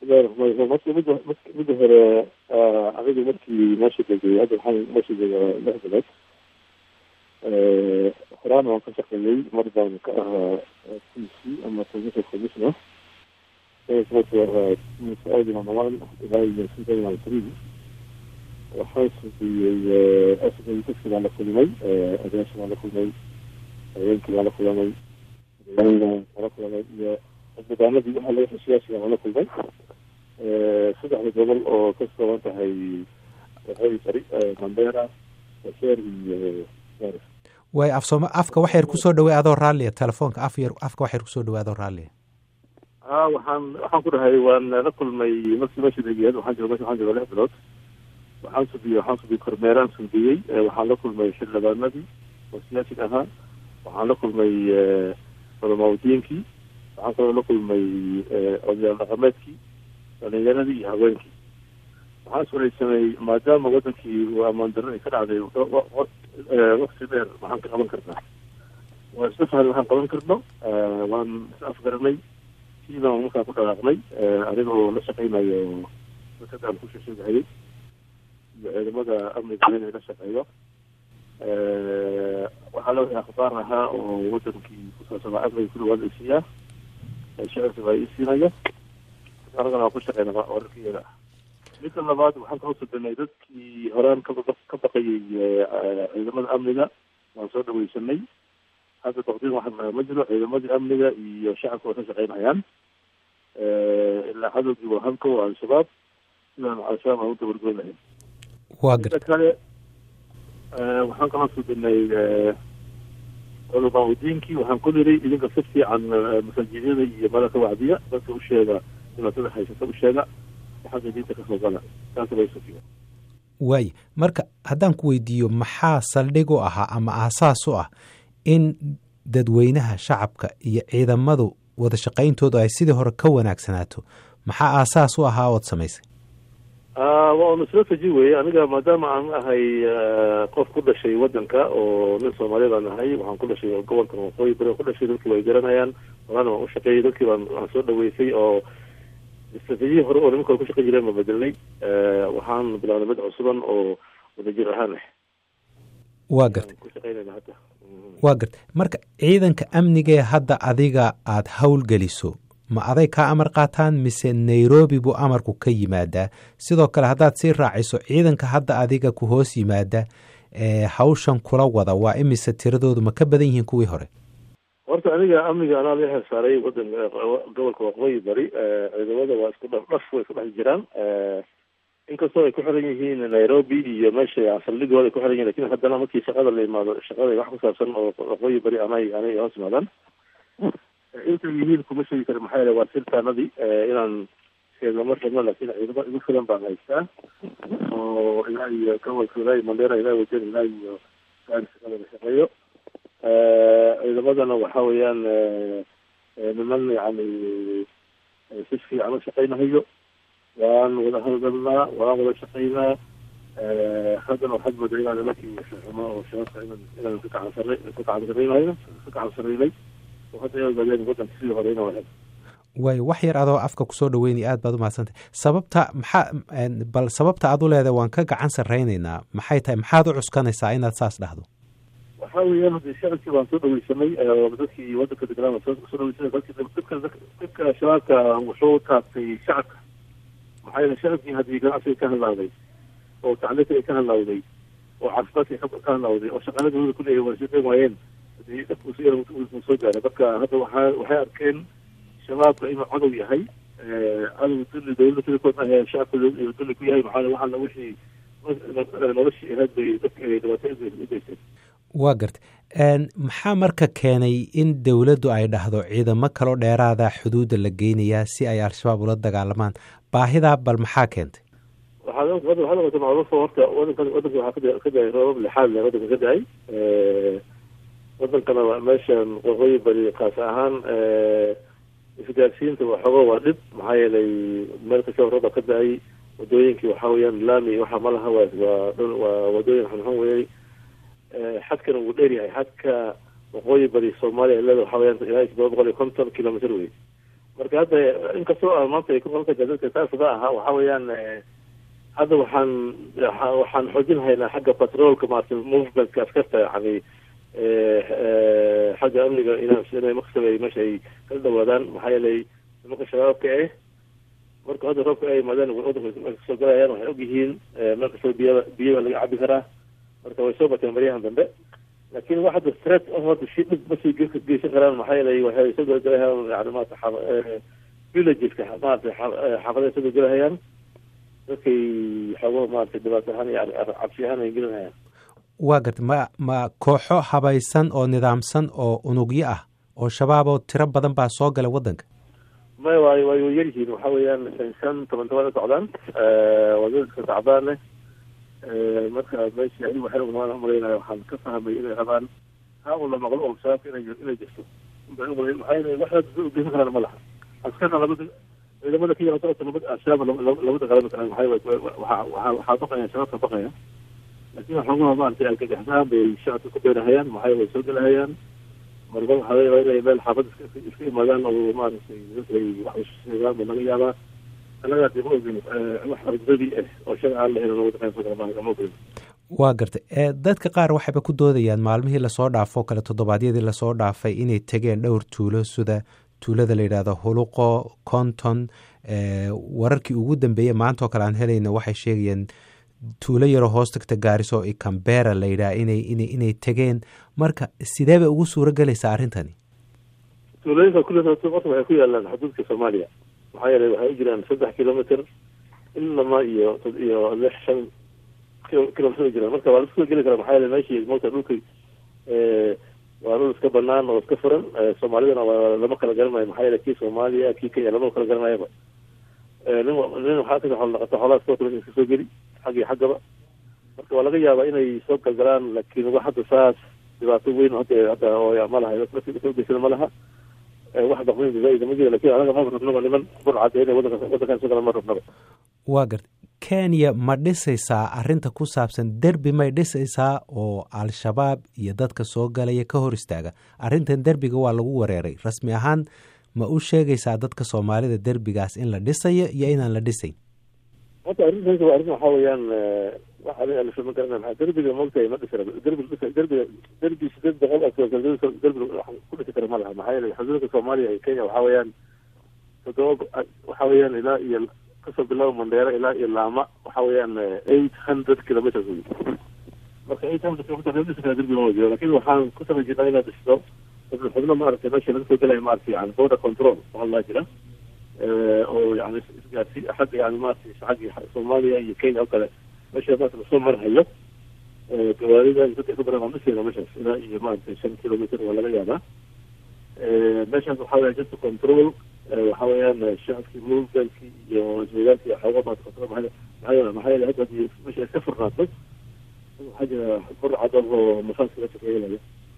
marka mida mida hore anigu markii meesha degay hadda waxaan meesha dega lix bilood horaan waan ka shaqeeyey mar baan ka ahaa t c ama provincial commissioner ilaa iyo sintan three waxaan sugiyey dadki baan la kulmay odayaasha baan la kulmay haweenkii baan la kulmay baan la kulmay iyo xildhibaanadii waxaa laga heshiyaashiga baan la kulmay saddexda gobol oo ka kooban tahay waqooyi bari mandera waseer iyo garis waay af sooma afka wax yar kusoo dhawey adoo raalliya telefoonka af yar afka wax yar kusoo dhawey adoo raalliya a waxaan waxaan ku dhahay waan la kulmay markii meesha degeed waxaan jooga mesha waxaan jooga lix bilood waxaan subiyey waxaan subiyey kormeeraan subiyey waxaan la kulmay xildhibaanadii oo siyaasiga ahaa waxaan la kulmay culamaudiinkii waxaan kaloo la kulmay odayaal dhaqameedkii dhalinyaradii iyo haweenkii waxaan iswareysanay maadaama wadankii amaandaro ay ka dhacday wakti dheer waxaan ka qaban karnaa waan isla fahan waxaan qaban karno waan is afgaranay siibaan markaan ku dhaqaaqnay anigoo la shaqeynayo dadkadaan ku sheesheegahayay iyo ciidamada amniga inay la shaqeeyo waxaa la wixii akhbaar ahaa oo wadankii kusaabsanaa amniga kulli waa la isiiyaa shacabka baa ii siinaya anagana waan ku shaqeyna wararkiyaga midda labaad waxaan kaloo sudanay dadkii horaan ka ka baqayay ciidamada amniga waan soo dhaweysanay hadda taqdiim waxaa ma jiro ciidamadii amniga iyo shacabka waa ka shaqeynayaan ilaa cadowgii waa halko waa al-shabaab sidaan al-shabaab aan u dabargoynahay waa midda garta kale waxaan kaloo sudanay culamaa udiinkii waxaan ku niri idinka si fiican masaajidada iyo malaka wacdiya dadka u sheega dhibaatada haysata u sheega xagga diinta kasoo gala taas bay sufiya waay marka haddaan ku weydiiyo maxaa saldhig u ahaa ama aasaas u ah in dadweynaha shacabka iyo ciidamadu wada shaqayntoodu ay sidii hore ka wanaagsanaato maxaa aasaas u ahaa ood samaysay waa un strategy weye aniga maadaama aan ahay qof ku dhashay wadanka oo nin soomaaliya baan ahay waxaan ku dhashay gobolkan waqooyi bari ku dhashay dadkii way garanayaan horana waan u shaqeeyey dadkii baan waan soo dhaweysay oo stratejiyi hore oo nimanka hore ku shaqeyn jireen baan bedelnay waxaan bilaabnay mid cusuban oo wadajir ahaan ah waa garta ku shaqeynayna hadda waa garta marka ciidanka amnigee hadda adiga aada howlgeliso ma aday kaa amar qaataan mise nairobi buu amarku ka yimaadaa sidoo kale haddaad sii raaciso ciidanka hadda adiga ku hoos yimaada ee hawshan kula wada waa imise tiradoodu ma ka badan yihiin kuwii hore horta aniga amniga anaa la xilsaaray wadan gobolka waqooyi bari ciidamada waa isku dhaf dhaf way isku dhex jiraan inkastoo ay ku xiran yihiin nairobi iyo meesha saldhigooda ay ku xiran yihin lakin haddana markii shaqada la imaado shaqada wax ku saabsan oo waqooyi bari anay anay hoos imaadaan intay yihiin kuma sheegi kara maxaa yeele waa sirtaanadii inaan sheegno mar rabno laakiin ciidamo igu filan baan haystaa oo ilaa iyo gobolka ilaa iyo mandera ilaa wajen ilaa iyo gaari shaqada la shaqeeyo ciidamadana waxa weeyaan niman yani si fiican u shaqeynahayo waan wada hawlgalnaa waan wada shaqeynaa haddana waxaad moodaa inaan nimankii xumo oo shabaabka inaan inaan ku gacan sare ku gacan sareynayo ku gacan sareynay oo hadda ay ogaadeen wadanka sidii hore inaan wahay waayo wax yar adoo afka kusoo dhaweynaya aad baad umahadsantay sababta maxaa bal sababta aad u leedahay waan ka gacan sarreynaynaa maxay tahay maxaad u cuskanaysaa inaad saas dhahdo waxa weeyaan hadii shacabkii baan soo dhaweysanay dadkii wadanka deganaa baan soo dhaweysanay dadkii dadka dadka shabaabka wuxuu taabtay shacabka maxaa yeele shacabkii haddii ganacsiga ka hadlaaday oo tacliinta ay ka hadlaawday oo caafimaadka ka hadlaawday oo shaqaalada dowlada ku leeyahay waa shaqeyn waayeen hadii dhafku si yar uu soo gaaray marka hadda waxaa waxay arkeen shabaabka inuu cadow yahay cadow dulli dowladda sidakood ah shacabka dulli ku yahay maxaa waxaana wixii noloshii ahayd bay dadka dhibaatooyin u geysteen waa garta maxaa marka keenay in dowladdu ay dhahdo ciidamo kaloo dheeraada xuduudda la geynayaa si ay al-shabaab ula dagaalamaan baahidaa bal maxaa keentay waxaa waxaa noqotay macruufo horta wadanka wadanka waxaa ka daay roobab lixaad le wadanka ka daay wadankana meeshan waqooyi bari kaas ahaan isgaarsiinta waxooga waa dhib maxaa yeelay meel kastaba rooba ka da-ay wadooyinkii waxaa weeyaan laami waxa ma laha waa waa waa wadooyin xunxun weeyey xadkana wuu dheer yahay xadka waqooyi bari soomaaliya ilada waxaa weyaan ilaa todoba boqol iyo konton kilomitr wey marka hadda inkastoo ah maanta kolka dadka saasada ahaa waxa weeyaan hadda waxaan waxaan xoojinhaynaa xagga patroolka maarata movementka askarta yani xagga amniga inay maqsab ay meesha ay kala dhawaadaan maxaa yeelay nimanka shabaabka eh marka hadda roobka ay imaadeen wadanka kasoo galayaan waxay ogyihiin meel kastoo biya biyo laga cabi karaa marka way soo bateen baryahan dambe laakin wax hadda threat oo hadda shi dhib masii geysan karaan maxaa yeelay waxay soo galgalayaan yani maarata villageska maarata xaafaday soo galgalayaan dadkay xoogaha maarata dhibaato ahaan yani cabsi ahaan ay gelinayaan waa garta ma ma kooxo habaysan oo nidaamsan oo unugyo ah oo shabaab oo tiro badan baa soo gala waddanka maya way way yaryihiin waxa weeyaan shan shan toban toban a socdaan waa dadka sacdaane marka meesha anigu waxay umaan umalaynaya waxaan ka fahmay inay rabaan ha un la maqlo oo shabaabka inay inay jirto maxaa yeelay wax ugeysan karaan ma laha askarna labada ciidamada kenya horta laba al-shabaab lama dagaalami karaan maxaa waxaa waxaa baqaya shabaabka baqaya laakiin waxoogaha maaragtay alkagaxsaan bay shacabka ku beerahayaan maxaa way soo gelahayaan marba waxaa laga yaabaa inay meel xaafad iska iska imaadaan oo maaragtay dadkay wax sheegaan ba laga yaabaa anagaasi ma ogin wax argdadi ah oo sharci aan lahayn oo wadaqeynsa kala maaha ma ogin waa gartay dadka qaar waxayba ku doodayaan maalmihii lasoo dhaafo kale toddobaadyadii lasoo dhaafay inay tegeen dhowr tuulo sida tuulada la yidhaahdo huluqo conton wararkii ugu dambeeyey maanta oo kale aan helayna waxay sheegayeen tuulo yaroo hoos tagta gaariso i cambera la yidhaha inay ina inay tegeen marka sidee bay ugu suuro gelaysaa arrintani tuulooyinka kulli horta waxay ku yaalaan xuduudka soomaaliya maxaa yeelay waxay u jiraan saddex kilomitr ilama iyo iyo lix shan kilomitr u jiraan marka waa laisku geli karaa maxaa yeele meeshii moogta dhulka waa dhul iska banaan oo iska furan soomaalidana waa lama kala garanayo maxaa yeele kii soomaaliya kii kenya lama kala garanayaba nin nin waxaa ka xoolo dhaqato xoolaha soo kale iska soo geli xaggii xaggaba marka waa laga yaabaa inay soo galgalaan laakiin wax hadda saas dhibaato weyn hadda hadda oo ma laha ugeysana ma laha wax daqweyn zaaida ma jira lakin anaga ma rabnaba niman burcad inay wadanka wadankan soo galaan ma rabnaba waa garta kenya ma dhisaysaa arrinta ku saabsan derbi may dhisaysaa oo al-shabaab iyo dadka soo galaya ka hor istaaga arrintan derbiga waa lagu wareeray rasmi ahaan ma u sheegaysaa dadka soomaalida derbigaas in la dhisayo iyo inaan la dhisayn horta arrintaas waa arrin waxaa weeyaan wax adiga alisa ma garanay maxaa derbiga moogtahay ma dhisi rabo derbi dhisa derbiga derbi sideed boqol oo derbi ku dhisi kara ma laha maxaa yeelay xuduudka soomaaliya iyo kenya waxaa weeyaan toddoba waxaa weeyaan ilaa iyo kasoo bilaabo mandheera ilaa iyo laama waxaa weeyaan eight hundred kilometers wey marka eight hundred kilometers la dhisi kara derbi ma jiro lakin waxaan ku samayn jirnaa inaad dhisto xubno maaragtay meesha laga soo gelaya maaragtay yani border control waxaa laa jira oo yani isgaarsi xagga yani maaragtay xagga soomaaliya iyo kenya oo kale meesha maarata lasoo marhayo gawaarida dadka ka badan waa dhiseena meeshaas ilaa iyo maaragtay shan kilometer waa laga yaabaa meeshaas waxaa weya just control waxa weeyaan shacabkii movementkii iyo isweydaarkii xooga maarata control maxaa maxaa yeele hadda hadii meesha iska furnaato waxaa jira burcad oo mafaaska meesha ka helaya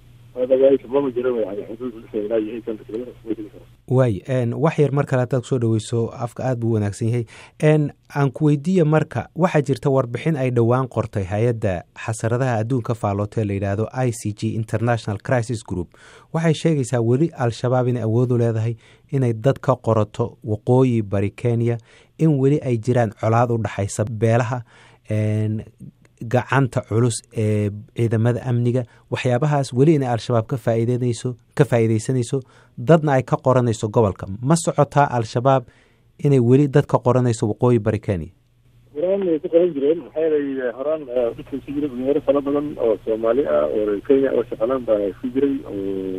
waay wax yar mar kale hadaad kusoo dhaweyso afka aad buu wanaagsan yahay aan ku weydiiya marka waxaa jirta warbixin ay dhowaan qortay hay-adda xasaradaha adduunka faalootee la yidhaahdo i c g international crisis group waxay sheegaysaa weli al-shabaab inay awoodu leedahay inay dad ka qorato waqooyi bari kenya in weli ay jiraan colaad u dhaxaysa beelaha gacanta culus ee ciidamada amniga waxyaabahaas weli inay al-shabaab ka faa'iideynayso ka faa'iideysanayso dadna ay ka qoranayso gobolka ma socotaa al-shabaab inay weli dad ka qoranayso waqooyi bari kenya horaan way ku qoran jireen maxaa yeelay horaan dadka isu jira dhalinyaro fara badan oo soomaali ah oo reer kenya oo shaqalaan baa isu jiray oo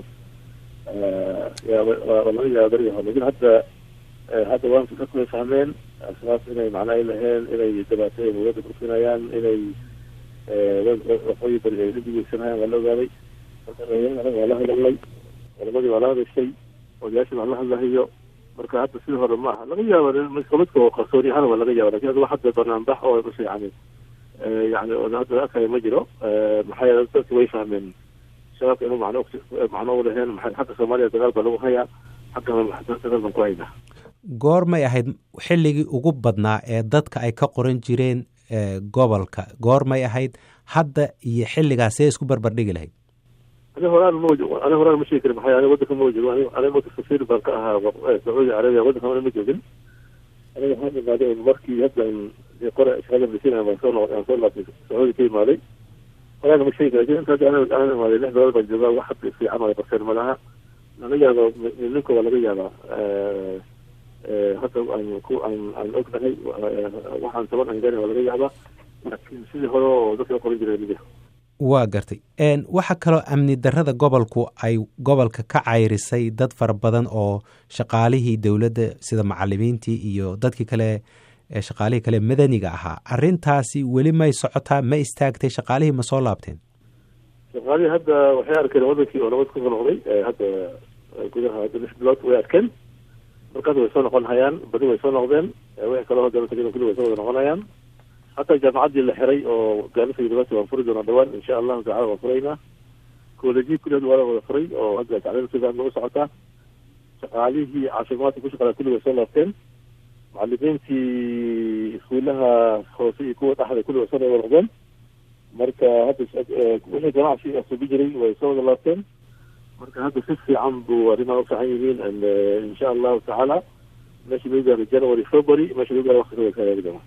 laga yaaba beriga hore lakin hadda hadda waan dadku way fahmeen asbaab inay macna ay laheen inay dhibaatada dowladda burkinayaan inay waqooyi bari ay dhibigeysanayaan waa la ogaaday marka dhalinyarada waa la hadalnay culamadii waa la hadashay odayaashii waa la hadlahayo marka hadda sidii hore ma aha laga yaaba midka oo qarsooni ahaan waa laga yaaba lakin hadda wax hadda banaanbax oo bas yani yani hadda arkaya ma jiro maxaa yeele dadki way fahmeen shabaabka inuu macno macno u laheen xagga soomaaliya dagaal baa lagu hayaa xaggana dagaal baan ku haynaa goormay ahayd xilligii ugu badnaa ee dadka ay ka qoran jireen gobolka goormay ahayd hadda iyo xilligaas see isku barbardhigi lahayd ani horaan ma ani horaan ma sheegi karin maxay ani waddanka ma wajogo ani ani waddanka safiir baan ka ahaa sacuudi carabiya waddanka ana ma joogin aniga waxaan imaaday un markii hadda qore shaqada masiina baan soo noqday aan soo laabtay sacuudi ka imaaday horaan ma sheegi karin inta hadda ana ana imaaday lix bilood baan joogaa wax hadda fiican oo barteen ma laha laga yaabo ninka waa laga yaabaa hadda aan ku aan aan ognahay waxaan taban aan gaari waa laga yaabaa laakiin sidii hore oo dadka qoran jiray mid waa gartay waxaa kaloo amni darrada gobolku ay gobolka ka cayrisay dad fara badan oo shaqaalihii dowladda sida macalimiintii iyo dadkii kale shaqaalihii kale madaniga ahaa arrintaasi weli may socotaa ma istaagtay shaqaalihii ma soo laabteen shaqaalihii hadda waxay arkeen wadankii oo nabad kusoo noqday hadda gudaha hadda lix bilood way arkeen markaas way soo noqon hayaan badi way soo noqdeen wixii kaloo hadda tagin kulli way soo wada noqonayaan hataa jaamacaddii la xiray oo gaarisa university waan furi doonaa dhawaan insha allahu tacala waan furaynaa koolejii kulli hadda waa la wada furay oo hadda tacliim sidan u socotaa shaqaalihii caafimaadka ku shaqeeya kulli way soo laabteen macalimiintii iskuulaha hoose iyo kuwa dhexda kulli way soo wada noqdeen marka hadda wixii ganacsi asubi jiray way soo wada laabteen marka hadda si fiican buu arrimaha u fiican yihiin insha allahu tacaala meesha lagu gaaro january february meesha lagu gaaro waqti ka wada